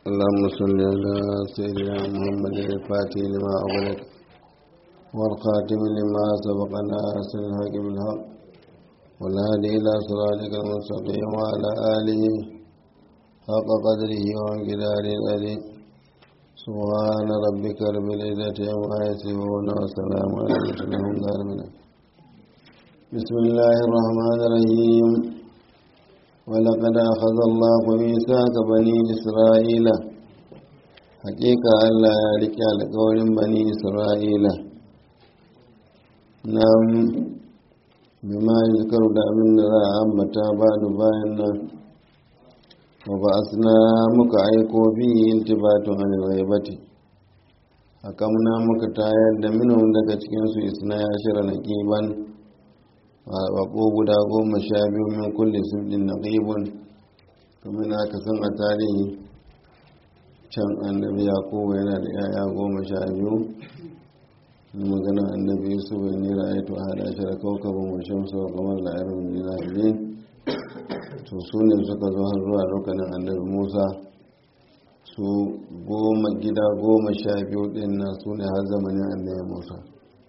اللهم صل على سيدنا محمد الفاتح لما أغلق والخاتم لما سبق ناصر الحق بالحق والهادي إلى صراطك المستقيم وعلى آله حق قدره وانقدار الأليم سبحان ربك رب العزة عما يصفون وسلام على المرسلين بسم الله الرحمن الرحيم ولقد أخذ الله ميثاق بني إسرائيل حقيقة ألا يلك على قول بني إسرائيل نعم بما يذكر دعمن لا أمتا بعد باينا وبعثنا مكعيكو فيه التبات عن الغيبة حكمنا مكتايا منهم daga cikinsu isna ya shira naqiban baƙo guda goma sha biyu min kulle sirrin na ƙibun kamar na aka san a tarihi can annabi yakubu yana da yaya goma sha biyu na magana annabi yusuf ya nira ya to hada shi da kawkaban washen su kamar da ayyar dina biyu to su ne suka zo har zuwa lokacin annabi musa su goma gida goma sha biyu ɗin na su ne har zamanin annabi musa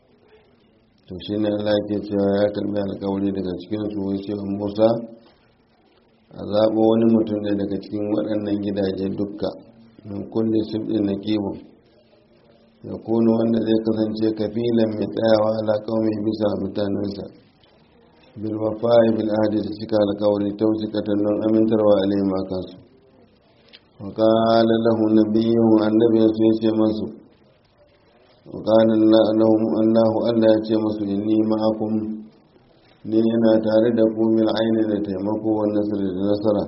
to shi ne Allah ke cewa ya karbi alkawari daga cikin su ce Musa a zaɓo wani mutum ne daga cikin waɗannan gidaje dukka min kulle sibɗin na kibon ya kuno wanda zai kasance kafilan mai tsayawa ala mai bisa mutanensa bil wafa'i bil ahdi da cika alkawari tausikatan don amintarwa alayhim akansu wa qala lahu nabiyyuhu annabi ya ce masu وقال لهم الله ألا يتي مسلمي معكم ni ina tare da ku min aini da taimako wa nasir da nasara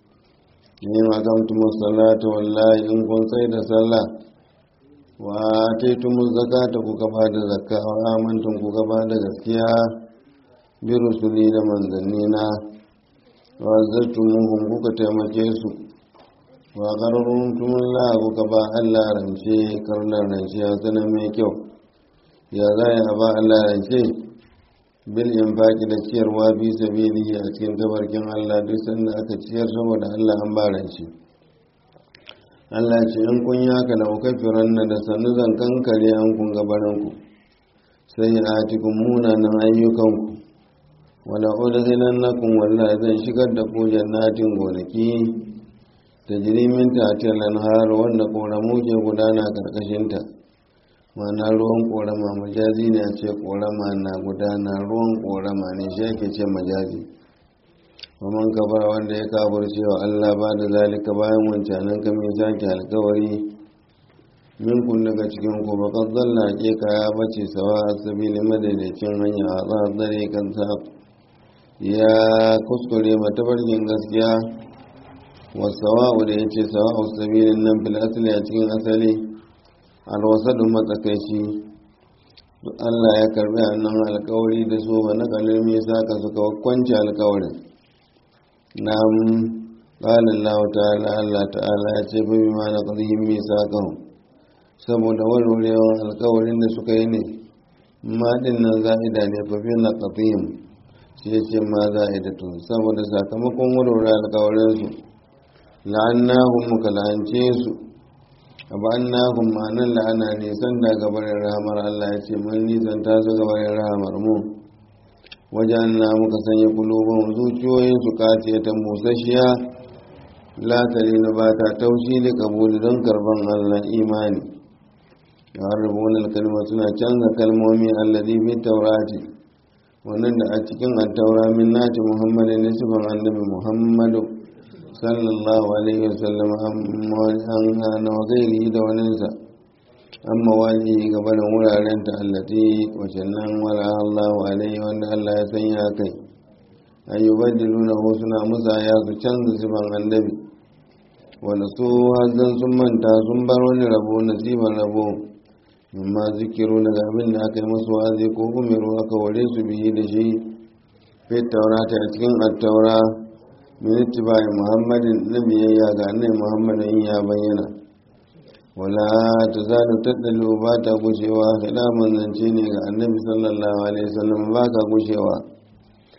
ni ma kamtum salata wallahi in kun sai da sallah wa ataytum zakata ku gaba da zakka wa amantum ku gaba da gaskiya bi rusuli da manzanni na wa zartumuhum kuka taimake su wa qarruntum Allah kuka ba Allah rance karnar rance ya zana mai kyau ya za a ba Allah rance bil infaqi da ciyarwa bi sabilihi a cikin tabarkin Allah duk sanda aka ciyar saboda Allah an ba rance Allah ce in kun yi haka da ukaffiran na da sannu zan kankare an kun gabarin ku sai a cikin munanan ayyukanku wala udkhilannakum wallahi zan shigar da ku jannatin gonaki ta jirimin tatil lanhar wanda ƙoramu ke gudana ƙarƙashinta mana ruwan ƙorama majazi ne a ce ƙorama na gudana ruwan ƙorama ne shi ake ce majazi waman kabar wanda ya kafar cewa allah ba da zalika bayan wancanan kamin sake alkawari minkun daga cikin ku bakar zalla ke kaya bace sawa a sabili madaidaicin hanya a tsare kan ya kuskure matabarkin gaskiya wasawa'u da ya ce sawa'u sabilin nan fil asali a cikin asali alwasadu matsakaici Allah ya karbi annan alkawari da su ba na kalin misa ka suka kwanci alkawarin na qala Allah ta'ala Allah ta'ala ya ce bi ma na qadhim misaqahum saboda warwarewan alkawarin da suka yi ne ma din nan za'ida ne fa bi na qadhim shi ya ce ma za'idatu saboda sakamakon warware alkawarin su la'annahum muka la'ance su abannahum ma'anan la'ana nisan da gabarin rahamar Allah ya ce mun nisan ta su gabarin rahamar mu wajen na muka sanya kulubun zuciyoyin su kace ta musashiya latari na ba ta taushi da kabuli don karban Allah imani ya harbunan kalma suna canza kalmomi allazi fi taurati wannan da a cikin attaura min nati muhammadin nisban annabi muhammadu sallallahu alaihi wasallam an na gairi da waninsa amma wani gabanin wuraren ta allati wacan nan wala Allahu alaihi wanda Allah ya sanya kai ayyubaddilu na suna musa ya su canza siban annabi wanda su hazan sun manta sun bar wani rabo nasiban rabo amma zikiru daga abin da aka yi masu wazi ko umiru aka ware su biyi da shi fit taurata a cikin attaura min ittiba'i muhammadin na biyayya ga annai muhammadin ya bayyana wala ta zalu tattalu ba ta gushewa hida manzance ne ga annabi sallallahu alaihi wasallam ba ka gushewa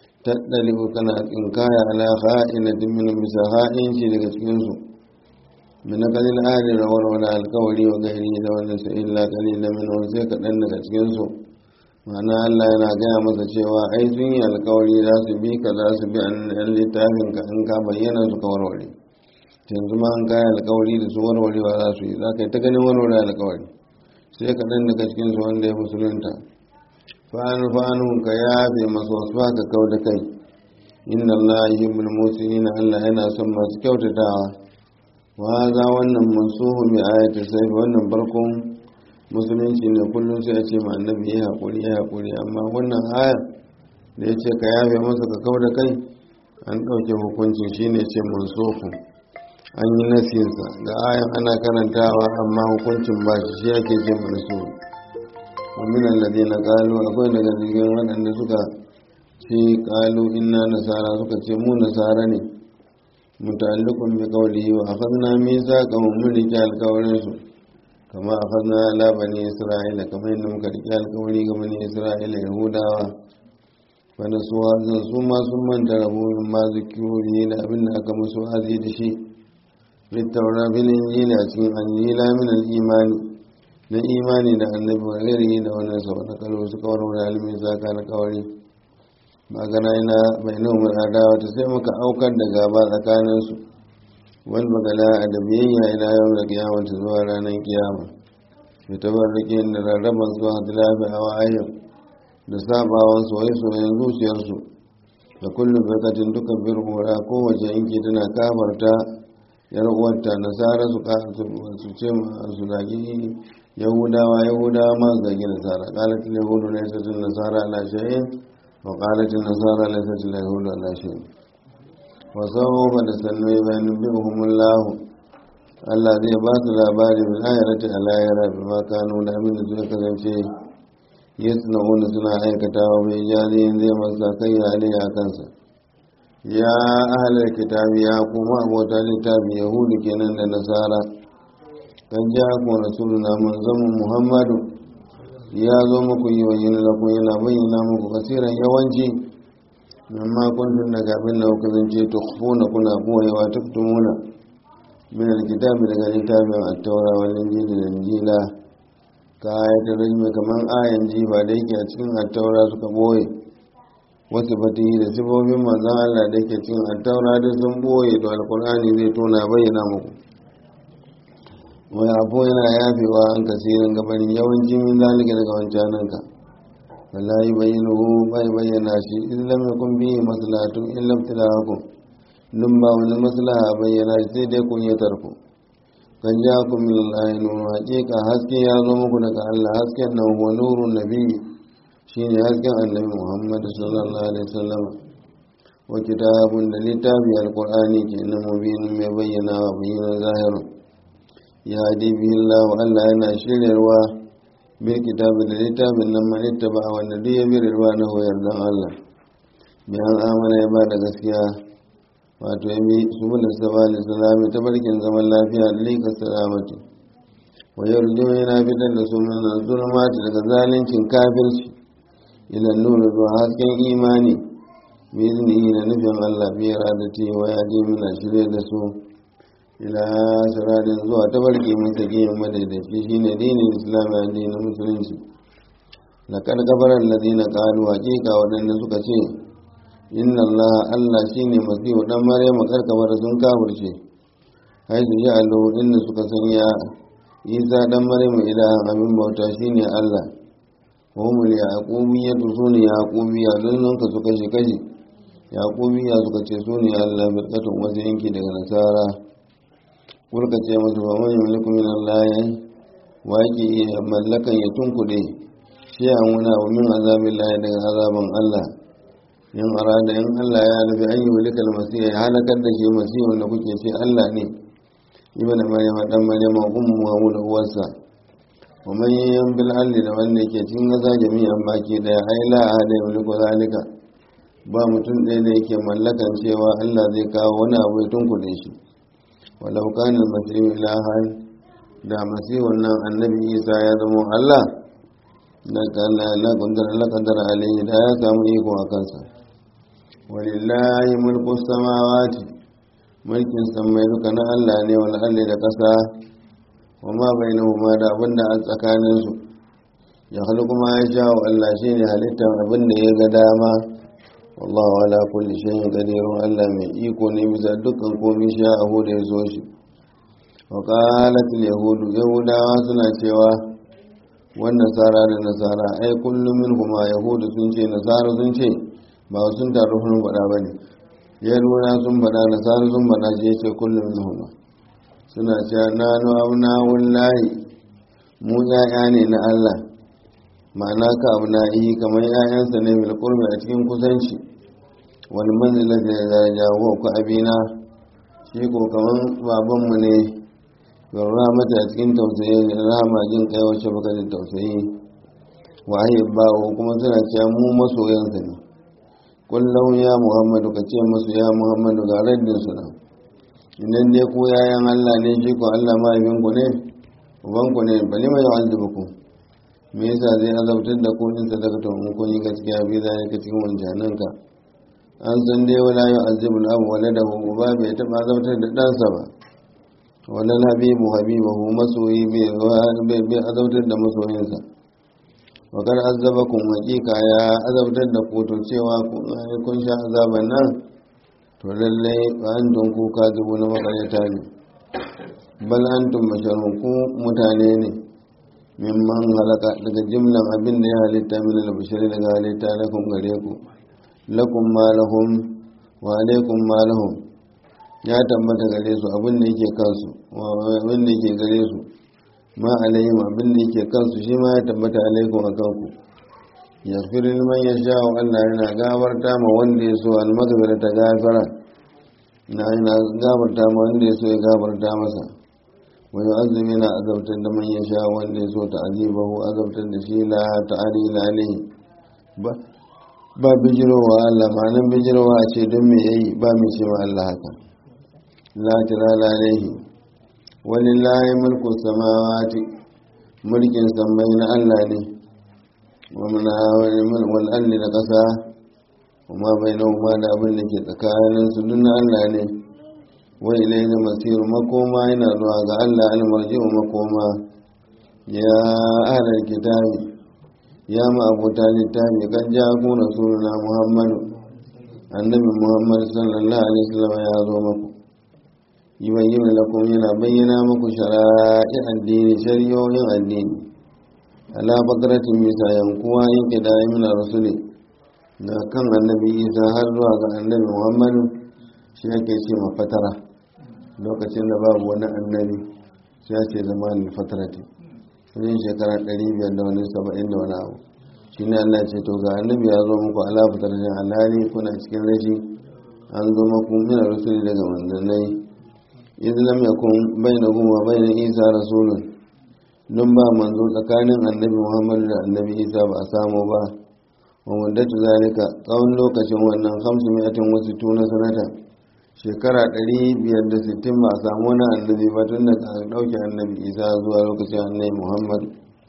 tattali kana tsinkaya ala kha'inatin min bisa ha'in shi daga cikin su min kalil ahli rawar wani alkawari wa gairi da wani sa illa kalilan min sai kaɗan daga cikin su ma'ana Allah yana gaya masa cewa ai sun yi alkawari za su bi ka za su bi an littafin ka in ka bayyana su ka warware yanzu ma an kayi alkawari da su warwarewa za su yi za ka yi ta ganin warware alkawari sai kaɗan daga cikin su wanda ya musulunta fa'an fa'an ka yafe masu wasu ka kau da kai inna Allah yuhibbul muslimin Allah yana son masu kyautatawa wa za wannan mansuhu bi ayati sayf wannan barkon musulunci ne kullum sai a ce ma annabi ya hakuri ya hakuri amma wannan aya da ya ce ka yafe masa ka kau da kai an ɗauke hukuncin shine ce mansuhu an yi nasinsa ga ayan ana karantawa amma hukuncin ba shi shi ake ce mansuhu wa min alladhina qalu akwai daga cikin waɗanda suka ce qalu inna nasara suka ce mu nasara ne muta'alliqun bi qawlihi wa akhadna mithaqahum mun rike alkawarin su kama akhadna ala bani isra'ila kamar yadda muka rike alkawari ga bani isra'ila yahudawa wanda su hazin su ma sun manta rabu min ma zikiri da abin da aka musu hazi da shi littaura bil injili a cikin anjila min al imani na imani da annabi wa ghairihi da wannan sa wata kalo suka warware alimin zaka na kawari magana ina bai nan adawa ta sai muka aukar da gaba tsakanin su wal bagala da biyayya ila yau da kiyama ta zuwa ranar kiyama ya tabarrake da rarraban zuwa tilafi a wa'ayin da sabawan soye-soyen zuciyarsu da kullum bakatin duka birhura kowace yanki tana kafarta yar uwarta nasara su su ce su zagi yahudawa yahudawa ma su zagi nasara qalatul yahudu laysatul nasara ala shay'in wa qalatul nasara laysatul yahudu ala shay'in wa sawfa da sannu bayan bihumullah Allah zai ba su labari bil ayati ala yara bima kanu da amin da suka kasance yasna'una suna aikatawa bai jariyin zai masa kai ya a kansa ya ahalar kitabi ya kuma abota littafi yahudu kenan da nasara kan ja ku rasuluna manzamin muhammadu ya zo muku yi wayin laku yana bayyana muku kasiran yawanci mimma kuntum daga abin da kuka zance tukhfuna kuna boyewa tuftumuna min alkitabi daga littafin at-taura wal injili da injila ka ayatul rajmi kaman ayan jiba da yake a cikin at-taura suka boye wasu fatihi da sifofin manzan Allah da ke cikin attaura da sun boye da alkur'ani zai tona bayyana muku wani abu yana yafewa an kasirin gabanin yawanci min zalika daga wancanan ka wallahi bayyana hu bai bayyana shi in lam yakun bihi maslahatun in lam tilahakum dun ba wani maslaha bayyana shi sai dai kun yatar ku kan ja ku min Allah nuru haƙiƙa haske ya zo muku daga Allah hasken nan huwa nurun nabiyyi shine hasken annabi muhammad sallallahu alaihi wasallam wa kitabun da littafi alqur'ani ke nan mubinin mai bayyana wa bayyana zahirin ya hadi bihi Allah Allah yana shiryarwa bil kitabi da littafin nan man ittaba wanda duk ya bi rirwa na hoyar dan Allah mai an amana ya ba da gaskiya wato ya bi subul sabali salami ta barkin zaman lafiya da lika salamati wa yarju yana fitar da sunan zulmati daga zalincin kafirci ila nuru zuwa hasken imani biznihi na nufin Allah bi radati wa ya ji mina shirye da su ila siradin zuwa tabarki masa giyan madaidaci shine dinin islam ya dinin musulunci laqad kafara alladhina qalu haqiqa wadanda suka ce inna Allah Allah shine masihu dan maryama karkamar sun kafirce hai su ji allahu inda suka sanya isa dan maryama ilahan abin bauta shine Allah homul yaqubiya to su ne yaqubiya don nan ka su kashe kashe yaqubiya suka ce su ne Allah birkatun wasu yanki daga nasara kulka ce musu ba man yamliku min Allah wa yake iya mallakan ya tunkuɗe shi a wuna wa min azabin lahi daga azaban Allah in arada in Allah ya nufi an yi mulika almasih ya halakar da shi masih wanda kuke ce Allah ne ibn maryam dan maryam ummu wa uwarsa wa man yayyan bil ardi da wanda yake cikin ƙasa jami'an baki daya ai la ahada yamliku zalika ba mutum ɗaya da yake mallakan cewa Allah zai kawo wani abu ya tunkuɗe shi walau kana al-masih ilahan da masihun nan annabi Isa ya zama Allah da kana la kundara la kadara alaihi da ya samu iko a kansa walillahi mulku samawati mulkin sammai duka na Allah ne wal ardi da ƙasa wa ma bainahuma da abin da a tsakanin su ya halku ma ya sha wa Allah shine halittar abin da ya ga dama wallahu ala kulli shay'in qadirun Allah mai iko ne bisa dukkan komai sha abu da ya zo shi wa qalat al yahudu yahudawa suna cewa wannan nasara da nasara ai kullum minhuma yahudu sun ce nasara sun ce ba sun taru sun faɗa ba ne yahudawa sun faɗa nasara sun faɗa je ce kullum minhuma suna cewa na nu abna wallahi mu ya'ya ne na Allah ma'ana ka abna yi kamar ya'yansa ne bil qurbi a cikin kusanci wal manzilati da daraja wa ku abina shi ko kaman babanmu ne yarra mata a cikin tausayi rahama jin kai wacce baka da tausayi wahayi bawo kuma suna cewa mu masoyansa ne kullum ya muhammadu ka ce masu ya muhammadu ga raddin su nan idan dai ku yayan allah ne shi ko allah mahaifinku ne ubanku ne bali mai yu'azzibukum me yasa zai azabtar da ku in sadaka to mun kun yi gaskiya bi za ka cikin wancanan ka an san dai wala yu'azzibul abu waladahu uba bai taba azabtar da ɗansa ba wannan habibu habibahu masoyi bai azabtar da masoyinsa wakar azabakun hakika ya azabtar da koto cewa kun sha azaban nan to lallai an tun kuka zubu na makaryata ne bal an tun basharun ku mutane ne mimman halaka daga jimlan abin da ya halitta min albashari daga halitta lakum gare ku lakum ma lahum wa alaikum ma lahum ya tabbata gare su abin da yake kansu abin da yake gare su ma alayhim abin da yake kansu shi ma ya tabbata alaikum a kanku ya firi man ya sha wa Allah yana gabarta ma wanda ya so almagabira ta gafara na yana gabarta ma wanda ya so ya gabarta masa wa yu'azzimu yana azabtar da man ya sha wanda ya so ta azibahu azabtar da shi la ta'ala alaihi ba ba bijirowa Allah ma nan bijirowa ce don me yayi ba mai ce ma Allah haka la tilala alaihi walillahi mulku samawati mulkin sammai na Allah ne wa muna wal alli da kasa kuma bainahuma da abin da ke tsakanin su duk na Allah ne wa ilayhi masir makoma yana zuwa ga Allah almarji'u makoma ya ahlal kitabi ya ma abuta littafi kan ja ku rasuluna muhammadu annabi muhammad sallallahu alaihi wasallam ya zo maku yubayyin lakum yana bayyana muku shara'i addini shari'o'in addini ala bakratin bisa yankuwa yin kidaye min rasuli da kan annabi isa har zuwa ga annabi muhammadu shi ake ce ma fatara lokacin da babu wani annabi sai ya ce zamanin fatarati wajen shekara 500 da wani 70 da wani abu shi ne allah ce to ga annabi ya zo muku ala fataratin alhali kuna cikin rashi an zo muku min rasuli daga manzannai idh lam yakun bainakum wa bain isa rasulun don ba manzo tsakanin annabi muhammadu da annabi isa ba a samu ba wa muddatu zalika tsawon lokacin wannan hamsu mi'atin wasu tuna sanata shekara 560 ba a samu wani annabi ba tun da aka ɗauke annabi isa zuwa lokacin annabi muhammadu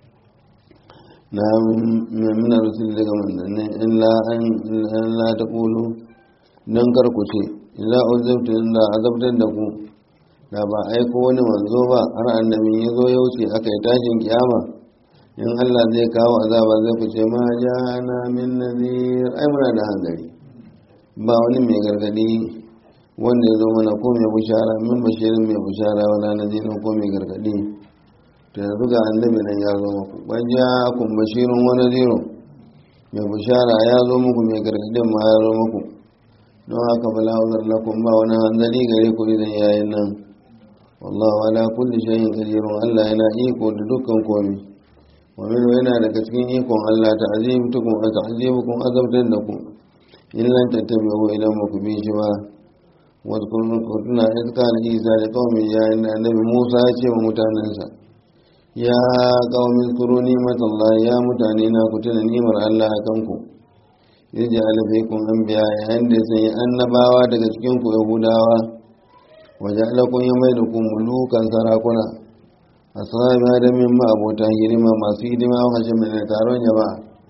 na mina rasul daga manzanni in la ta ƙulu don karku ce illa uzabtu illa azabtar da ku da ba aiko wani manzo ba har annabi ya zo ya wuce aka yi tashin kiyama in Allah zai kawo azaba zai fice ma jana min nazir ai muna da hanzari ba wani mai gargadi wanda ya zo mana ko mai bushara min bashirin mai bushara wala nazirin ko mai gargadi to yanzu ga annabi nan ya zo muku wajja kun bashirin wani ziro mai bushara ya zo muku mai gargadin ma ya zo muku don haka bala uzar lakum ba wani hanzari gare ku idan yayin nan wallahu ala kulli shay'in qadirun Allah yana iko da dukkan komai wa min yana daga cikin ikon Allah ta'zimukum wa ta'zimukum azabtan da ku in lan tattabi'u idan ba ku bi shi ba wa kunna idka na Isa da qaumi ya annabi Musa ya ce wa mutanansa ya qaumi kuru ni'matallah ya mutane na ku tuna ni'mar Allah akan ku yaji alfikum anbiya yayin da sai annabawa daga cikin ku yahudawa waje alakun ya mai da ku mulukan sarakuna a sahabi adamin ma abota hidima masu hidima a hashe mai da taron ya ba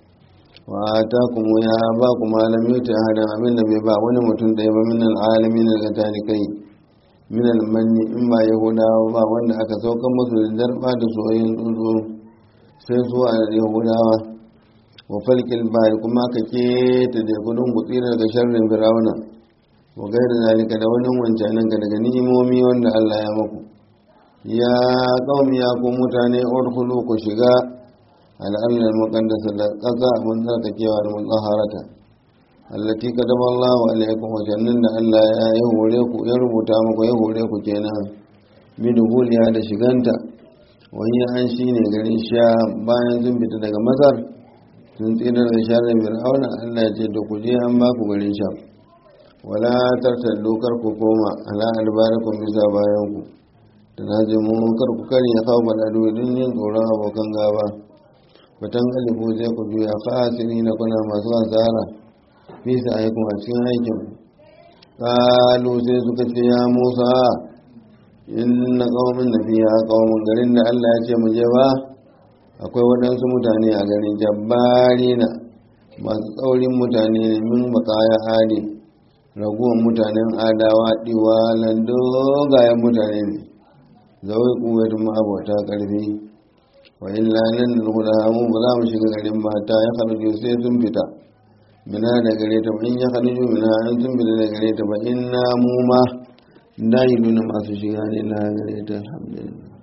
wa ta kuma ya ba ku malam yuta hadan abin da bai ba wani mutum ɗaya ba min al'alamin daga talikai min almanni in ba yahudawa ba wanda aka saukan musu da darba da soyayyen tsuntsu sai su a yahudawa wa falkil bari kuma aka keta da kudin gutsi daga sharrin firawuna wa gaira zalika da wani wancanin ga daga ni'imomi wanda Allah ya maku ya qaumi ya ku mutane urkhulu ku shiga al'allal muqaddasa da ƙasa abin tsarkakewa da mutsaharata allati kadaba Allahu alaikum wa jannan da Allah ya yi hore ku ya rubuta muku ya hore ku kenan bi duhuliya da shiganta wani an shine garin sha bayan sun fita daga masar sun tsira da sharar fir'auna Allah ya ce da ku je an ba ku garin sha wala tartaddu kar ku koma ala albarakum bisa bayan ku tanajimu kar ku kare ya kawo baladu don yin tsoron abokan gaba batan galibu zai ku juya fasiri na kuna masu asara fi sa aikun a cikin aikin kalu sai suka ce ya musa inna qaumin da fiya qaumin garin da Allah ya ce mu je ba akwai waɗansu mutane a garin jabbarina masu tsaurin mutane ne min bakaya hali raguwan mutanen adawa diwalan dogayen mutane ne zawai kuwaitu ma'abota ƙarfi wa illa nan da mu ba za mu shiga garin ba ta ya kharju sai sun fita mina da gare ta in ya kharju mina an sun fita da gare ta ba inna mu ma dai nuna masu shiga ne na gare ta alhamdulillah